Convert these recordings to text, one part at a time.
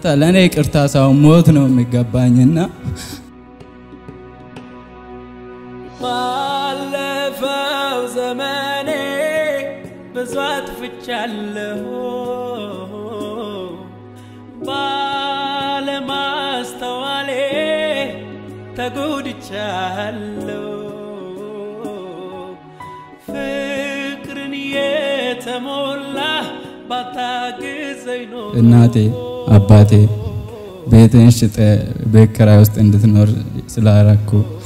ለእኔ ይቅርታ ሳይሆን ሞት ነው የሚገባኝና ባለፈው ዘመኔ ብዙ አጥፍቻለሁ ባለማስተዋሌ ተጎድቻለሁ ፍቅርን የተሞላ ባታግዘኝ ኖሮ እናቴ አባቴ ቤትን ሽጠ ቤት ኪራይ ውስጥ እንድትኖር ስላረኩ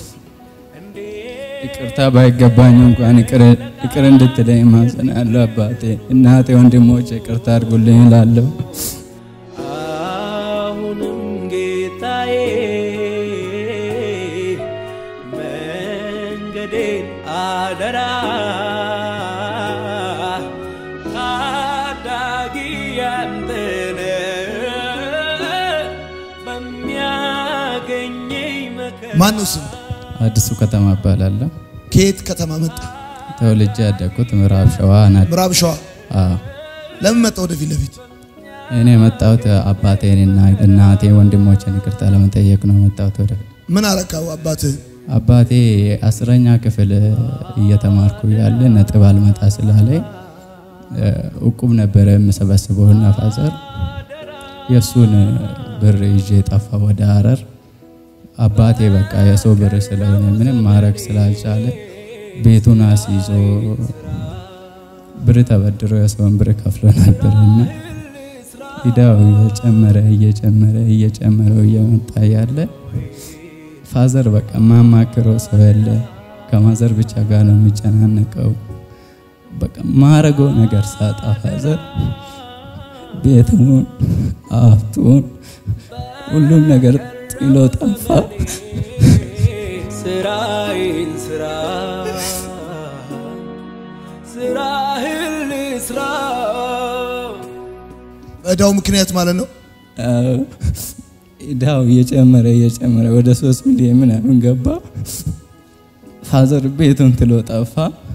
ይቅርታ ባይገባኝ እንኳን ይቅር እንድትለኝ ማጸናለሁ። አባቴ እናቴ፣ ወንድሞች ይቅርታ አድርጉልኝ እላለሁ። አሁንም ጌታዬ መንገዴን አደራ ታዳጊ ያንተነ በሚያገኘኝ መከራ ማን ነው ስም? አዲሱ ከተማ እባላለሁ። ከየት ከተማ መጣ? ተወልጄ ያደግኩት ምዕራብ ሸዋ ናት። ምዕራብ ሸዋ። ለምን መጣ ወደፊት ለፊት? እኔ የመጣሁት አባቴንና እናቴ ወንድሞችን ይቅርታ ለመጠየቅ ነው የመጣሁት ወደ ምን አረካው አባትህ? አባቴ አስረኛ ክፍል እየተማርኩ ያለ ነጥብ አልመጣ ስላለኝ እቁብ ነበረ የምሰበስበውና ፋዘር የእሱን ብር ይዤ ጠፋ ወደ ሀረር። አባቴ በቃ የሰው ብር ስለሆነ ምንም ማድረግ ስላልቻለ ቤቱን አስይዞ ብር ተበድሮ የሰውን ብር ከፍሎ ነበርና ኢዳው እየጨመረ እየጨመረ እየጨመረው እየመጣ ያለ ፋዘር በቃ ማማክረው ሰው የለ። ከማዘር ብቻ ጋር ነው የሚጨናነቀው። በቃ ማረገው ነገር ሳጣ ፋዘር ቤቱን፣ ሀብቱን፣ ሁሉም ነገር ጥሎ ጠፋ። ስራዬን ስራ ስራህን ስራ በዕዳው ምክንያት ማለት ነው። ኢዳው እየጨመረ እየጨመረ ወደ ሶስት ሚሊዮን ምናምን ገባ። ፋዘር ቤቱን ትሎ ጠፋ።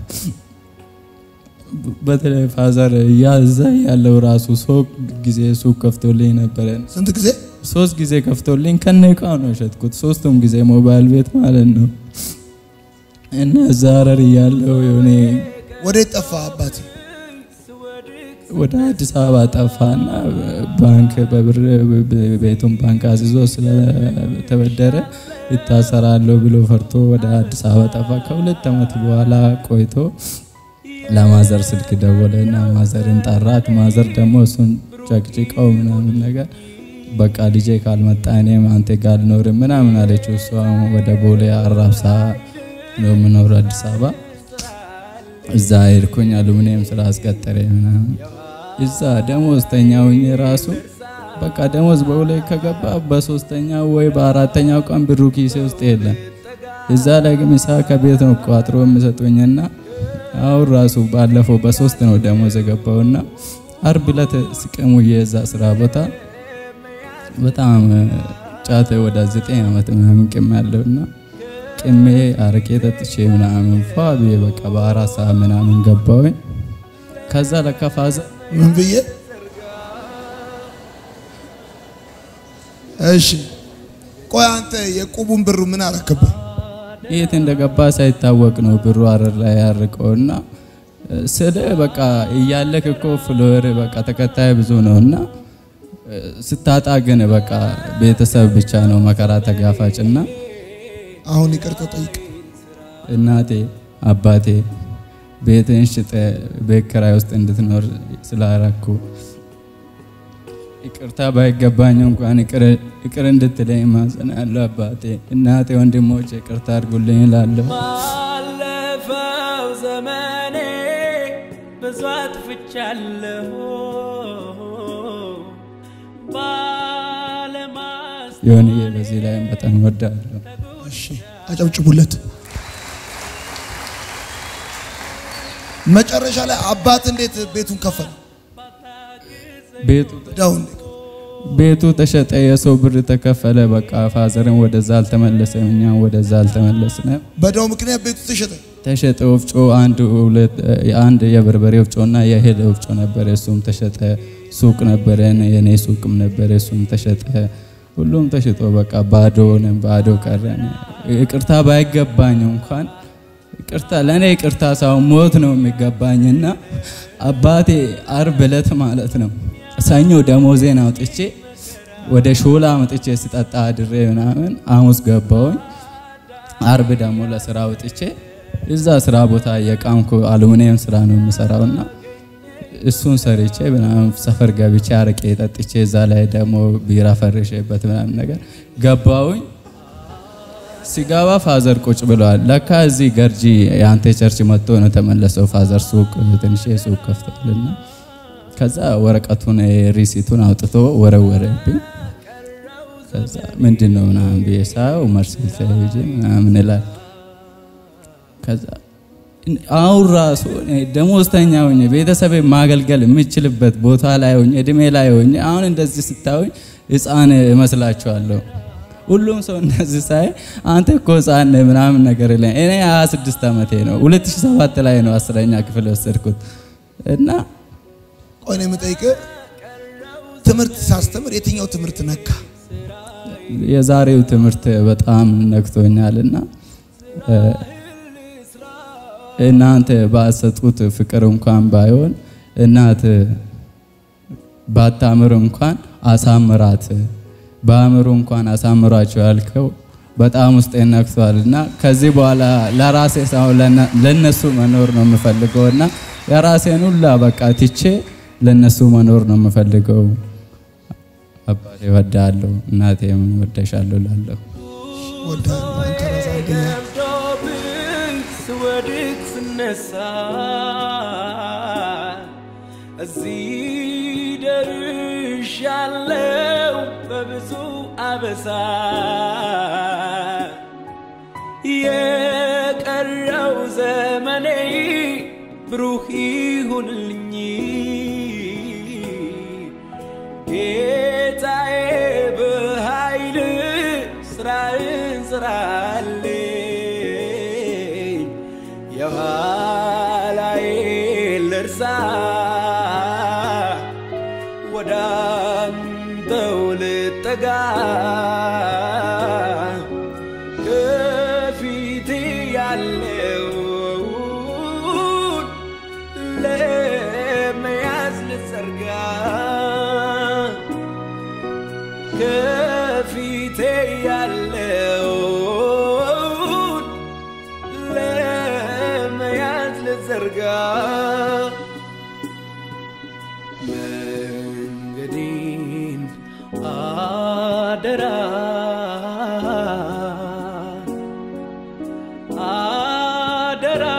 በተለይ ፋዘር ያዛ ያለው ራሱ ሶስት ጊዜ ሱቅ ከፍቶልኝ ነበረ። ስንት ጊዜ? ሶስት ጊዜ ከፍቶልኝ ከነ እቃው ነው የሸጥኩት። ሶስቱም ጊዜ ሞባይል ቤት ማለት ነው። እና እዛ ሀረር እያለሁ የሆነ ወዴት ጠፋ አባት? ወደ አዲስ አበባ ጠፋና ባንክ በብር ቤቱን ባንክ አዝዞ ስለተበደረ ይታሰራለሁ ብሎ ፈርቶ ወደ አዲስ አበባ ጠፋ። ከሁለት ዓመት በኋላ ቆይቶ ለማዘር ስልክ ደወለና ማዘርን ጠራት። ማዘር ደግሞ እሱን ጨቅጭቀው ምናምን ነገር በቃ ልጄ ካልመጣ እኔም አንተ ጋር አልኖርም ምናምን አለችው። እሷ ወደ ቦሌ አራብሳ ነው የምኖረው አዲስ አበባ። እዛ ሄድኩኝ አሉሚኒየም ስራ አስቀጠረ ምናምን እዛ ደሞዝተኛ ሆኜ ራሱ በቃ ደሞዝ በሁላይ ከገባ በሶስተኛው ወይ በአራተኛው ቀን ብሩ ኪሴ ውስጥ የለም። እዛ ላይ ግን ምሳ ከቤት ነው ቋጥሮ የሚሰጡኝና አሁን ራሱ ባለፈው በሶስት ነው ደሞዝ የገባውና አርብ ዕለት ስቅሙ የዛ ስራ ቦታ በጣም ጫት ወደ ዘጠኝ ዓመት ምናምን ቅም ያለውና ቅሜ አረቄ ጠጥቼ ምናምን ፏ ብዬ በቃ በአራት ሰዓት ምናምን ገባሁኝ። ከዛ ለካ ፋዘር ምን ብዬ? እሺ ቆይ አንተ የቁቡን ብሩ ምን አረክበት? የት እንደገባ ሳይታወቅ ነው ብሩ ሀረር ላይ ያርቀውና ስለ በቃ እያለክ እኮ ፍሎር በቃ ተከታይ ብዙ ነውና ስታጣ ግን በቃ ቤተሰብ ብቻ ነው መከራ ተጋፋጭና አሁን ይቅርታ ጠይቅ። እናቴ አባቴ ቤትን ሽጠ ቤት ኪራይ ውስጥ እንድትኖር ስላረኩ ይቅርታ ባይገባኝ እንኳን ይቅር እንድትለኝ ማጸናለሁ። አባቴ እናቴ፣ ወንድሞች ይቅርታ አድርጉልኝ እላለሁ። ባለፈው ዘመኔ ብዙ አጥፍቻለሁ ባለማስ የሆንዬ በዚህ ላይም በጣም ወዳለሁ። እሺ አጨብጭቡለት። መጨረሻ ላይ አባት እንዴት ቤቱን ከፈለ? ቤቱ ዕዳውን እንዴት? ቤቱ ተሸጠ፣ የሰው ብር ተከፈለ። በቃ ፋዘርን ወደዛ አልተመለሰም፣ እኛም ወደዛ አልተመለስንም። በዕዳው ምክንያት ቤቱ ተሸጠ። ተሸጠ። ወፍጮ አንድ ሁለት አንድ የበርበሬ ወፍጮና የእህል ወፍጮ ነበር፣ እሱም ተሸጠ። ሱቅ ነበረን፣ የኔ ሱቅም ነበረ፣ እሱም ተሸጠ። ሁሉም ተሽጦ በቃ ባዶ ሆነን ባዶ ቀረን። ይቅርታ ባይገባኝ እንኳን ይቅርታ ለእኔ ይቅርታ ሳይሆን ሞት ነው የሚገባኝና አባቴ አርብ ዕለት ማለት ነው ሰኞ ደሞዜን አውጥቼ ወደ ሾላ መጥቼ ስጠጣ አድሬ ምናምን ሐሙስ ገባሁኝ። አርብ ደግሞ ለስራ ወጥቼ እዛ ስራ ቦታ የቃምኩ አሉሚኒየም ስራ ነው የምሰራውና እሱን ሰርቼ ምናምን ሰፈር ገብቼ አረቄ ጠጥቼ እዛ ላይ ደግሞ ቢራ ፈርሼበት ምናምን ነገር ገባሁኝ። ሲገባ ፋዘር ቁጭ ብለዋል። ለካ እዚህ ገርጂ የአንተ ቸርች መጥቶ ነው ተመለሰው። ፋዘር ሱቅ ትንሽ ሱቅ ከፍቷልና ከዛ ወረቀቱን ሪሲቱን አውጥቶ ወረወረብኝ። ከዛ ምንድን ነው ምናምን ብዬ ሳየው መርሴል ቴሌቪዥ ምናምን ይላል። ከዛ አሁን ራሱ ደሞዝተኛ ሆኜ ቤተሰብ ማገልገል የምችልበት ቦታ ላይ ሆኜ እድሜ ላይ ሆኜ አሁን እንደዚህ ስታዩኝ ሕፃን እመስላችኋለሁ። ሁሉም ሰው እንደዚህ ሳይ አንተ እኮ ሕፃን ነህ ምናምን ነገር ላይ እኔ 26 ዓመቴ ነው። 2007 ላይ ነው አስረኛ ክፍል ወሰድኩት እና ቆይ ነው የምጠይቅህ፣ ትምህርት ሳስተምር የትኛው ትምህርት ነካ? የዛሬው ትምህርት በጣም ነክቶኛልና እናንተ ባሰጡት ፍቅር እንኳን ባይሆን እናት ባታምር እንኳን አሳምራት በአእምሮ እንኳን አሳምሯቸው ያልከው በጣም ውስጤ ነክቷል እና ከዚህ በኋላ ለራሴ ሳይሆን ለነሱ መኖር ነው የምፈልገው እና የራሴን ሁላ በቃ ትቼ ለነሱ መኖር ነው የምፈልገው። አባቴ ወዳለሁ፣ እናቴም ወደሻለሁ ላለሁ ወዳለሁ አንተ ራስህ አንደኛ ገብቶብኝ ስወድቅ ስነሳ እዚህ ደርሻለሁ በብዙ አበሳ የቀረው ዘመኔ ብሩህ ይሁንልኝ ጌታዬ በኃይል ስራህን ስራልኝ የኋላዬ ልርሳ ወደ አንተው ልጠጋ ከፊቴ ያለውን ለመያዝ ልዘርጋ ከፊቴ ያለውን ለመያዝ ልዘርጋ መንገዴን አደራ አደራ